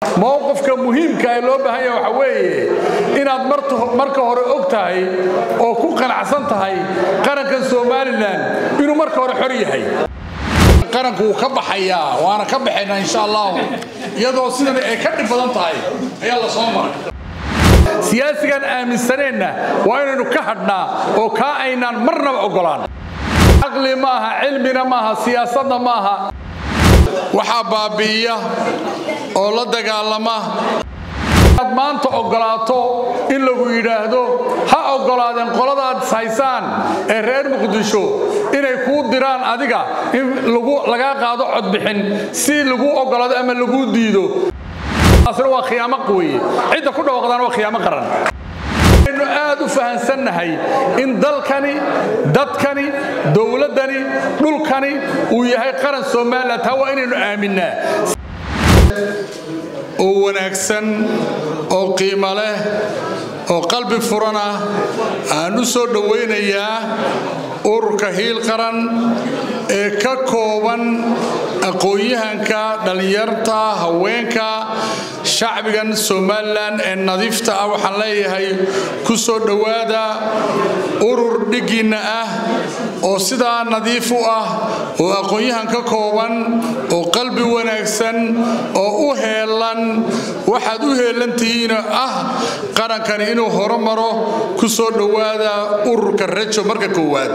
mowqifka muhiimka ee loo baahan yaha waxa weeye inaad marka hore og tahay oo ku qanacsan tahay qarankan somalilan inuu marka hore xor yahay qaranku wuu ka baxayaa waana ka baxaynaa insha allahu iyadoo sidan ay ka dhib badan tahay ayaa la soo maray siyaasigan aaminsaneenna waa inaynu ka hadhnaa oo kaa aynaan marnaba oggolaan caqli maaha cilmina maaha siyaasadna maaha waxaa baabi'iya oo la dagaalama aad maanta oggolaato in lagu yidhaahdo ha oggolaadeen qoladaad haysaan ee reer muqdisho inay kuu diraan adiga in lagaa qaado codbixin si laguu oggolaado ama laguu diido taasna waa khiyaamo weye cidda ku dhawaaqdaana waa khiyaamo qaran aynu aad u fahansannahay in dalkani dadkani dowladdani dhulkani uu yahay qaran somalilan taa waa inaynu aaminnaa oo wanaagsan oo qiimo leh oo qalbi furan ah aan u soo dhowaynayaa ururka hiil qaran ee ka kooban aqoon-yahanka dhallinyarta haweenka shacbigan somalilan ee nadiifta ah waxaan leeyahay ku soo dhowaada urur dhiggiinna ah oo sidaa nadiif u ah oo aqoon-yahan ka kooban oo qalbi wanaagsan oo u heelan waxaad u heelantihiina ah qarankani inuu horumaro ku soo dhowaada ururka rajo marka koowaad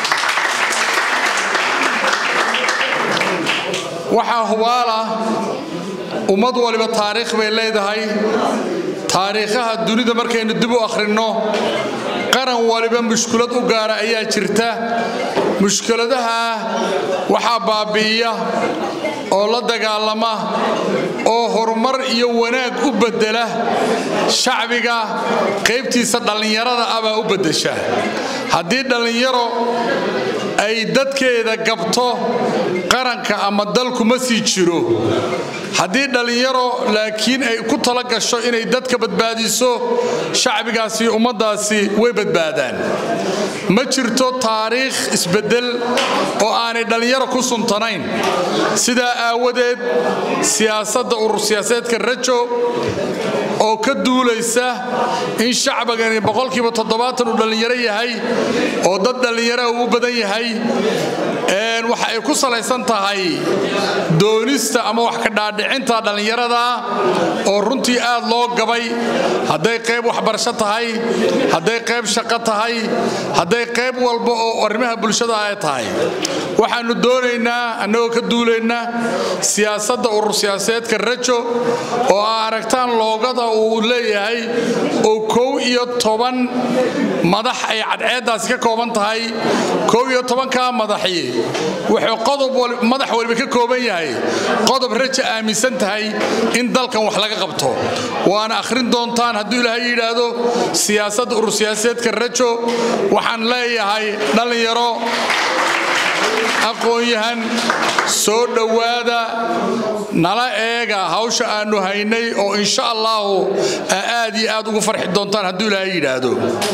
waxaa hubaala ummad waliba taariikh bay leedahay taariikhaha dunida markaynu dib u akhrinno qaran waliba mushkulad u gaara ayaa jirta mushkuladaha waxaa baabi'iya oo la dagaalama oo horumar iyo wanaag u beddela shacbiga qaybtiisa dhallinyarada ah baa u beddesha haddii dhallinyaro ay dadkeeda gabto qaranka ama dalku ma sii jiro haddii dhallinyaro laakiin ay ku tala gasho inay dadka badbaadiso shacbigaasi ummaddaasi way badbaadaan ma jirto taariikh isbeddel oo aanay dhallinyaro ku suntanayn sidaa aawadeed siyaasadda urur siyaasadeedka rajo oo ka duulaysa in shacbigani boqolkiiba toddobaatan uu dhallinyaro yahay oo dad dhallinyaraha uu u badan yahay waxa ay ku salaysan tahay doonista ama wax ka dhaadhicinta dhallinyarada oo runtii aad loo gabay hadday qayb waxbarasho tahay hadday qayb shaqo tahay hadday qayb walba oo arrimaha bulshada ay tahay waxaannu doonaynaa annagoo ka duulaynaa siyaasadda urur siyaasadeedka rajo oo aa aragtaan loogada uu leeyahay oo kow iyo toban madax ay cadceeddaasi ka kooban tahay kow iyo tobankaa madaxi wuxuu qodob madax waliba ka kooban yahay qodob raja aaminsan tahay in dalkan wax laga qabto waana akhrin doontaan hadduu ilaahay yidhaahdo siyaasadda urur siyaasadeedka rajo waxaan leeyahay dhallinyaro aqoon-yahan soo dhowaada nala eega hawsha aannu haynay oo insha allaahu aad iyo aad ugu farxi doontaan hadduu ilaahay yidhaahdo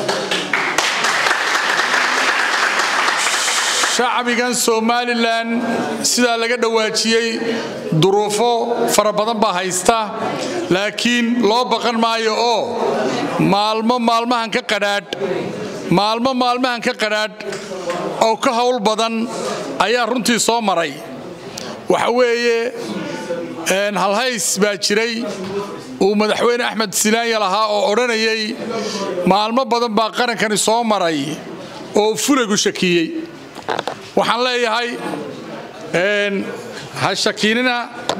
shacbigan somalilan sidaa laga dhawaajiyey duruufo fara badan baa haysta laakiin loo baqan maayo oo maalmo maalmahan ka qadhaadh maalmo maalmahan ka qadhaadh oo ka howl badan ayaa runtii soo maray waxa weeye halhays baa jiray uu madaxweyne axmed silaanya lahaa oo odhanayay maalmo badan baa qarankani soo maray oo fulagu shakiyey waxaan leeyahay ha shakiinina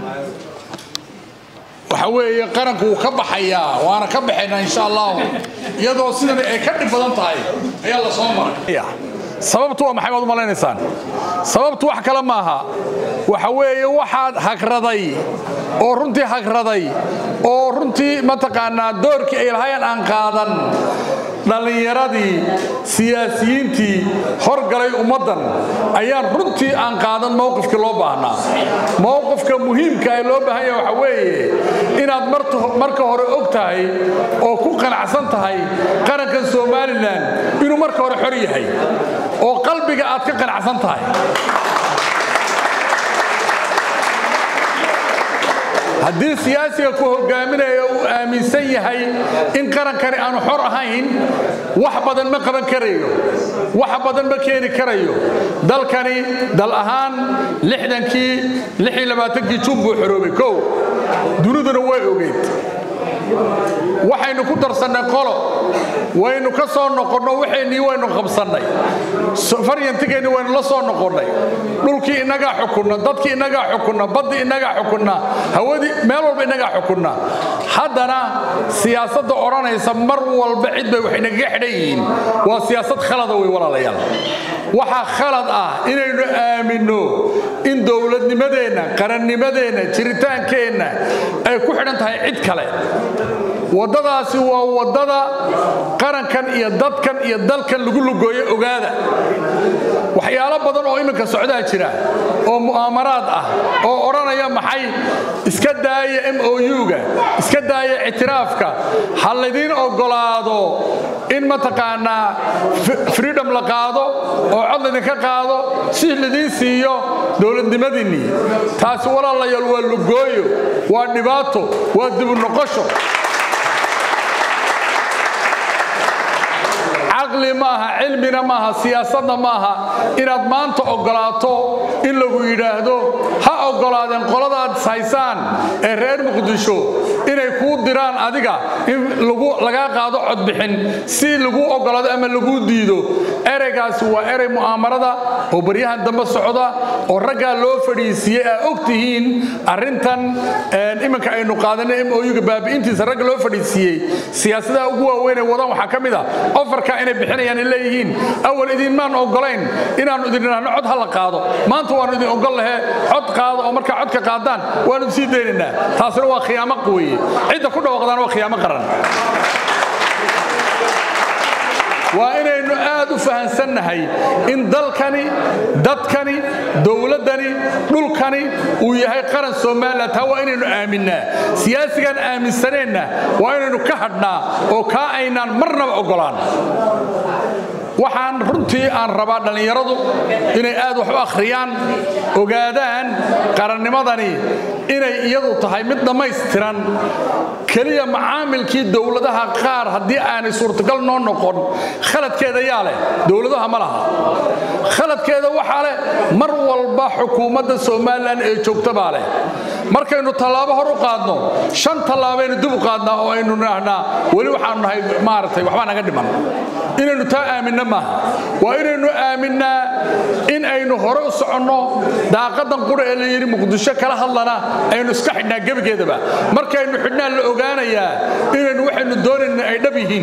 waxa weeye qaranku wuu ka baxayaa waana ka baxaynaa insha allahu iyadoo sidan ay ka dhib badan tahay ayaa la soo maray sababtu waa maxay baad u malaynaysaan sababtu wax kale maaha waxa weeye waxaad hagraday oo runtii hagraday oo runtii mataqaanaa doorkii ay lahaayeen aan qaadan dhallinyaradii siyaasiyiintii horgalay ummaddan ayaan runtii aan qaadan mowqifkii loo baahnaa mowqifka muhiimka ee loo baahan yaha waxa weeye inaad marka hore og tahay oo ku qanacsan tahay qarankan somalilan inuu marka hore xor yahay oo qalbiga aad ka qanacsan tahay haddii siyaasiga ku hogaaminaya uu aaminsan yahay in qarankani aanu xor ahayn wax badan ma qaban karayo wax badan ma keeni karayo dalkani dal ahaan lixdankii lix iyo labaatankii jun buu xoroobay kow duniduna way ogeyd waxaynu ku darsannay qolo waynu ka soo noqonno waxaynii waynu qabsannay faryantigeenni waynu la soo noqonnay dhulkii innagaa xukunna dadkii innagaa xukunna baddii innagaa xukunna hawadii meel walba innagaa xukunna haddana siyaasadda odhanaysa mar walba cid bay wax inagaga xidhan yihiin waa siyaasad khalada wey walaalayaal waxaa khalad ah inaynu aaminno in dowladnimadeenna qarannimadeenna jiritaankeenna ay ku xidhan tahay cid kale waddadaasi waa waddada qarankan iyo dadkan iyo dalkan lagu lugooyo ogaada waxyaalo badan oo iminka socdaa jira oo mu'aamaraad ah oo odhanaya maxay iska daaya m o u-ga iska daaya ictiraafka ha laydiin oggolaado in mataqaanaa freedom la qaado oo cod laydinka qaado si laidiin siiyo dowladnimadiinnii taasi walaalayaal waa lugooyo waa dhibaato waa dibu noqosho caqli maaha cilmina maaha siyaasadna maaha inaad maanta oggolaato in lagu yidhaahdo ha oggolaadeen qoladaad haysaan ee reer muqdisho inay kuu diraan adiga in lagaa qaado codbixin si laguu oggolaado ama laguu diido ereygaasi waa erey mu'aamarada oo baryahan dambe socda oo raggaa loo fadhiisiiyey aa og tihiin arrintan iminka aynu qaadanay m o-ga baabi'intiisa ragga loo fadhiisiiyey siyaasadaha ugu waaweynee wadaan waxaa ka mid a ofarka inay bixinayaan ay leeyihiin awal idinmaan oggolayn inaannu idin idhaahno cod ha la qaado maanta waannu idin oggol lahe cod qaado oo markaa codka qaadaan waannu sii daynaynaa taasina waa khiyaamo weeye cidda ku dhawaaqdaana waa khiyaamo qaran waa inaynu aad u fahansannahay in dalkani dadkani dowladdani dhulkani uu yahay qaran somalilan taa waa inaynu aaminnaa siyaasigaan aaminsaneenna waa inaynu ka hadhnaa oo kaa aynaan marnaba oggolaan waxaan runtii aan rabaa dhallinyaradu inay aad wax u akhriyaan ogaadaan qarannimadani inay iyadu tahay mid dhammaystiran keliya macaamilkii dowladaha qaar haddii aanay suurtagal noo noqon khaladkeeda yaa leh dowladaha ma laha khaladkeeda waxaa leh mar walba xukuumadda somalilan ee joogta baa leh markaynu tallaabo hor u qaadno shan tallaabaynu dib u qaadnaa oo aynu nidhaahnaa weli waxaanu nahay maaragtay waxbaa naga dhiman inaynu taa aaminna maaha waa inaynu aaminnaa in aynu hore u soconno daaqadan qura ee la yidhi muqdisho kala hadlana aynu iska xidhnaa gebigeedaba markaynu xidhnaa la ogaanayaa inaynu waxaynu doonayna ay dhab yihiin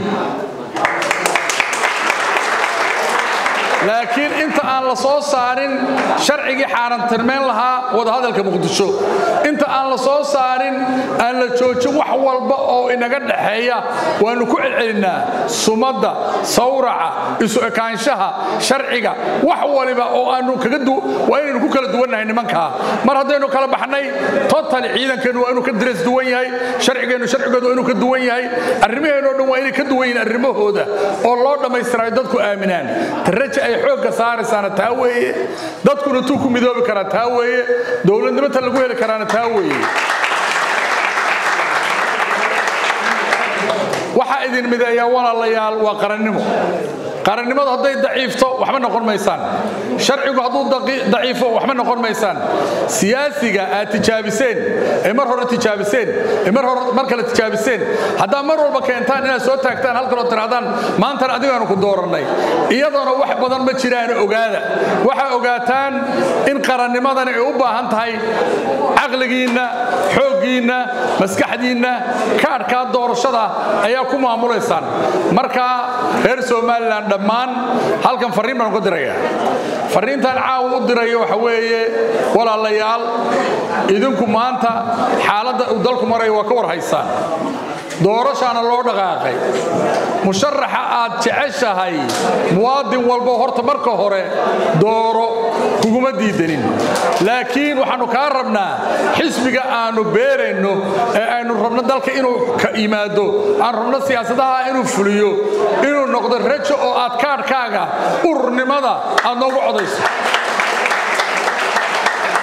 laakiin inta aan la soo saarin sharcigii xaarantirmayn lahaa wadahadalka muqdisho inta aan la soo saarin aan la joojin wax walba oo inaga dhaxeeya waannu ku celcelinnaa sumadda sawraca isu ekaanshaha sharciga wax waliba oo aanu waa inaynu ku kala duwannahay nimankaa mar haddaynu kala baxnay totali ciidankeennu waa inuu ka diras duwan yahay sharcigeennu sharcigoodu waa inuu ka duwan yahay arrimaheenno dhan waa inay ka duwan yihiin arrimahooda oo loo dhammaystirayo dadku aaminaan taraja ay xoogga saaraysaana taa weeye dadkuna tuu ku midoobi karaa taa weeye dowladnimata lagu heli karaana taa weeye waxaa idin mideeyaa walaalayaal waa qarannimo qarannimadu hadday daciifto waxba noqon maysaan sharcigu hadduu daciifo waxba noqon maysaan siyaasiga aad tijaabiseen ee mar hore tijaabiseen ee mar hore mar kale tijaabiseen haddaa mar walba keentaan inaad soo taagtaan halkaloo tirahdaan maantana adigaanu ku doorannay iyadoona wax badan ma jiraan ogaada waxaa ogaataan in qarannimadani ay u baahan tahay caqligiinna xooggiinna maskaxdiinna kaadhkaa doorashada ayaa ku maamulaysaan marka reer somalilan dhammaan halkan farriin baan ku diraya farriintan caawa u dirayo waxa weeye walaalayaal idinku maanta xaaladda uu dalku marayo waa ka war haysaan doorashaana loo dhaqaaqay musharaxa aad jeceshahay muwaadin walbo horta marka hore dooro kuguma diidanin laakiin waxaannu kaa rabnaa xisbiga aannu beerayno ee aynu rabno dalka inuu ka yimaado aan rabno siyaasadaha inuu fuliyo inuu noqdo rajo oo aad kaadhkaaga ururnimada aad noogu codayso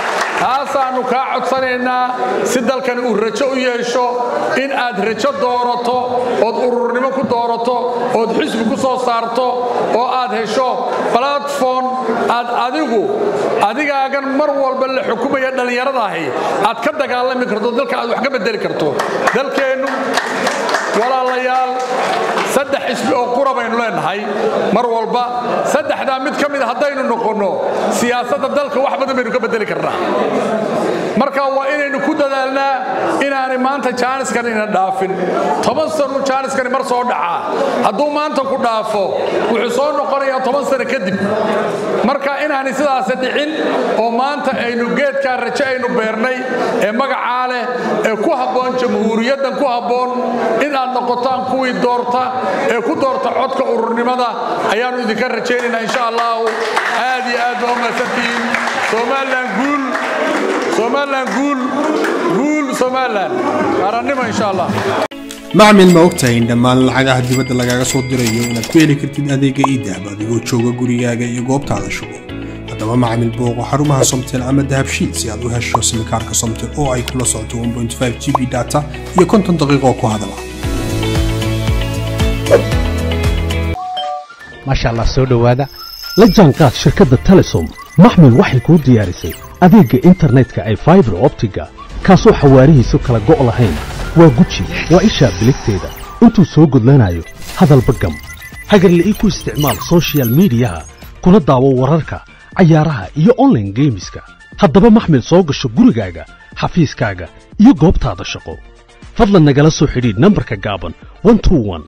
taasaannu kaa codsanaynaa si dalkani uu rajo u yeesho in aad rajo doorato ood ururnimo ku doorato ood xisbi ku soo saarto oo aad hesho balatform aad adigu adigaagan mar walba la xukumaya dhallinyaradahi aad ka dagaalami karto dalka aad wax ka bedeli karto dalkeennu walaalayaal saddex xisbi oo qura baynu leenahay mar walba saddexdaa mid ka mida haddaynu noqonno siyaasadda dalka wax badan baynu ka bedeli karnaa marka waa inaynu ku dadaalnaa inaanay maanta jaaniskan ina dhaafin toban sanu jaaniskani mar soo dhacaa hadduu maanta ku dhaafo wuxuu soo noqonayaa toban sano kadib marka inaanay sidaasi dhicin oo maanta aynu geedkaa rajo aynu beernay ee magacaa leh ee ku habboon jamhuuriyaddan ku habboon in aad noqotaan kuwii doorta ee ku doorta codka ururnimada ayaannu idinka rajaynaynaa insha allahu aad iyo aad baa u mahadsantihiin somalilan guul somalilan guul guul somalilan qaarannimo insha allah macmil ma ogtahay in dhammaan lacagaha dibadda lagaaga soo dirayo inaad ku heli kartid adeega iidahab adigoo jooga gurigaaga iyo goobtaada shugo haddaba macmil booqo xarumaha somtel ama dahabshiid si aad u hesho simikaarka somtel oo ay kula socoto 1.5 g b data iyo konton daqiiqo ku hadala maasha allah soo dhowaada la jaanqaad shirkadda telesom maxmil waxay kuu diyaarisay adeegga internetka ay faibar optiga kaasoo xawaarihiisu kala go' lahayn waa guji waa ishaa biligteeda intuu soo gudlanayo hadalba gam hagarla'ii ku isticmaal soshiyal miidiyaha kuna daawo wararka cayaaraha iyo onlaine geemiska haddaba maxmil soo gasho gurigaaga xafiiskaaga iyo goobtaada shaqo fadlan nagala soo xidhiidh nambarka gaaban